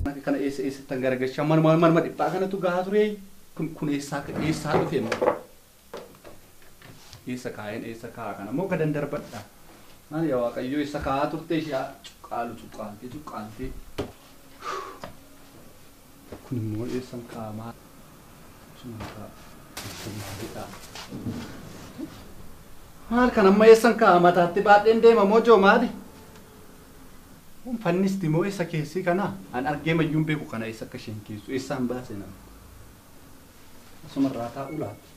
Kana eessa eessattan garagalchaa manuma manuma dhiphaa kanatu gahaa ture kun kun eessaa eessaa dhufe immoo eessa kaa'een eessa kaa'aa kana immoo gadan darbadha maali yaa waaqayyo eessa kaa'aa turte ishee cuqqaalu cuqqaaltee cuqqaaltee kun immoo eessan kaa'amaa suma kaa'aa eessan maalidha maal kan amma eessan kaa'aa mataatti baadheen deema moo joo maali fannisti moo eessa keessi kana an argee mayyuun beeku kana eessa akka isheen keessu eessaan baase nama asuma irraa taa'u laata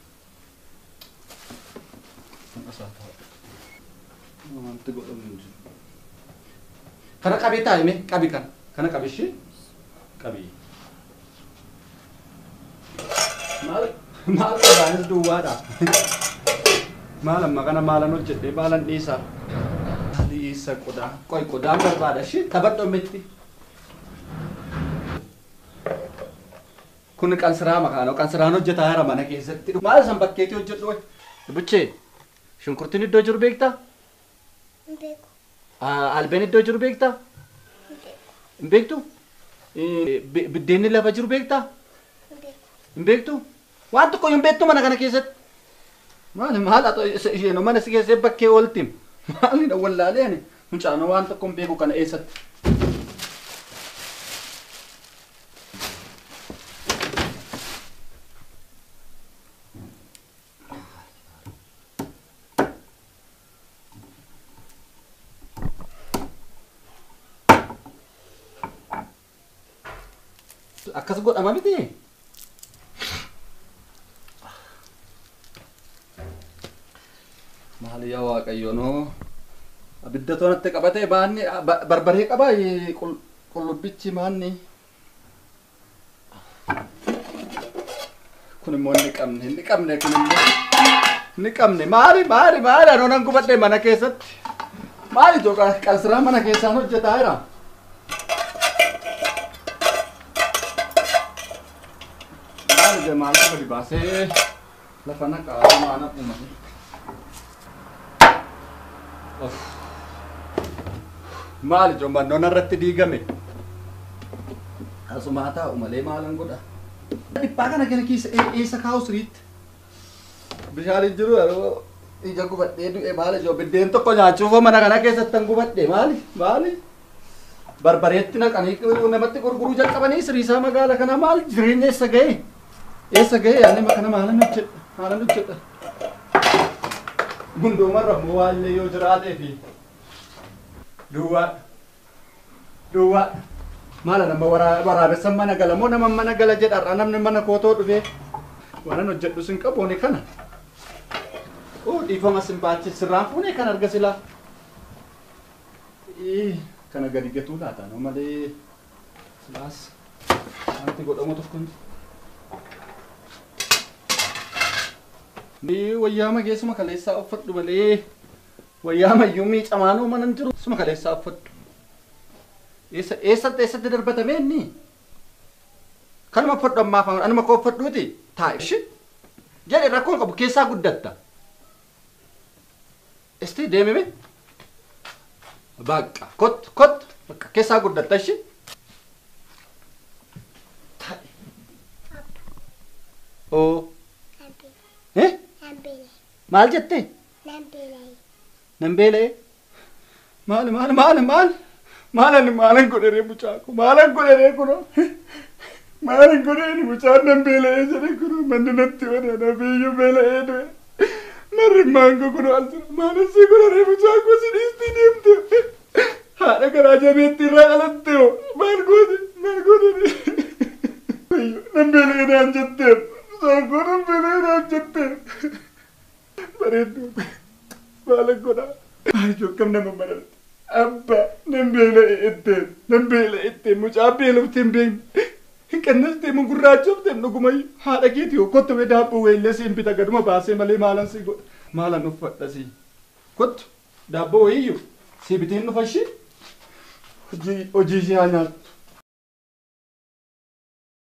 asaa taa'u wanti godhamu hin jiru kana qabee taa'ime qabi kana kana qabi ishee qabi maal maal qabaanis duwwaadha maal amma kana maalan hojjedhee maalan dhiisaa Isa qodaa. Qoy qodaan barbaada ishee taphadhu mitti. Kun qansiraa makaanoo qansiraan hojjetaa jira mana keessatti. Maal san bakkeetii hojjedhu wayi. Buchee shunkurtiin iddoo jiru beektaa? Albeen iddoo jiru beektaa? Hin beektu? Biddeenni lafa jiru beektaa? Hin beektu? Waan tokko hin beektu mana kana keessatti. Maali maal isheen mana si keessee bakkee ooltiin? Maalidha wallaalee ani mucaanoo waan tokko hin beeku kana eessatti. Akkas godhama miti. Maali yaa waaqayyo noo abidda toonatti qabatee baanni barbaree qaba qullubbichi maanni. Kun immoo inni qabne inni qabne kun immoo inni qabne maali maali maali anoo nan gubadhe mana keessatti maali too qalsiraa mana keessaan hojjetaa jira. Maali jee maali gadi baasee lafa naqaa maana uumame. Maali joommannoon irratti diigame? Asumaa taa'u malee maalan godha? Dhiphaa kana kana keessa eessa kaa'u siriitti? Bishaan hin jiru yeroo ija gubadhee du'e maali joo biddeen tokko nyaachuuf mana kana keessatti tan gubadhe maali maali? Barbareetti naqanii namatti gurguruu jalqabanii siriisaa magaala kana maal jireenya eessa ga'e? Eessa ga'e yaani kana maalan hojjedha maalan hojjedha? Gundoomarra immoo waallee yoo jiraatee fi duwwaa duwwaa maala nama waraabessan mana gala moo nama mana gala jedharra namni mana kootoo dhufee waanan hojjedhu sin qaboone kana oo dhiifama sin baachi sirraan fuunee kan arga silaa kana gadi gatuu laata no malee silaas wanti godhamu tokko hin Ni wayyaama geessuma kaleessaa uffadhu malee wayyaama iyyuu miicamaanuu mana hin jiru suma kaleessaa uffadhu. Eessa eessatti eessatti darbatame inni? Kanuma uffadhu ammaaf anuma koo uffadhuuti taa'e. Ishi jedhe rakkoon qabu keessaa guddatta. Isti deemime? Baqqa kot kot bakka keessaa guddatta ishi. Taa'e. Oo. Eh? Maal jette? Nan beela'e. Maali maali maali maali? Maalan maalan godhee mucaako maalan godhee kuno. Maalan godhee mucaan nan beela'ee jedhe kuno manni natti wadana biyyuu beela'ee du'e. Marri maango kuno as jira maalan si godhee mucaako si dhiistii deemte. Haadha garaa jabeetti irraa dhalatte hoo maal goote maal goote. Nan beela'ee naan jetteef. Saanqoo nan beela'ee naan jetteef. bareedduu maala godhaa maaliif akkam nama mararte abba nan beela'e etteen nan beela'e etteen mucaa beelofte hin beekne hin qannaste mun gurraachofte dhugumayyu haadha keeti yoo kottu mee daabboo weellee siin bita gaduma baasee malee maalan si godha maalan uffadha si kottu daabboo wayiyyu si bitiin dhufa ishee hojii hojii ishee haa nyaattu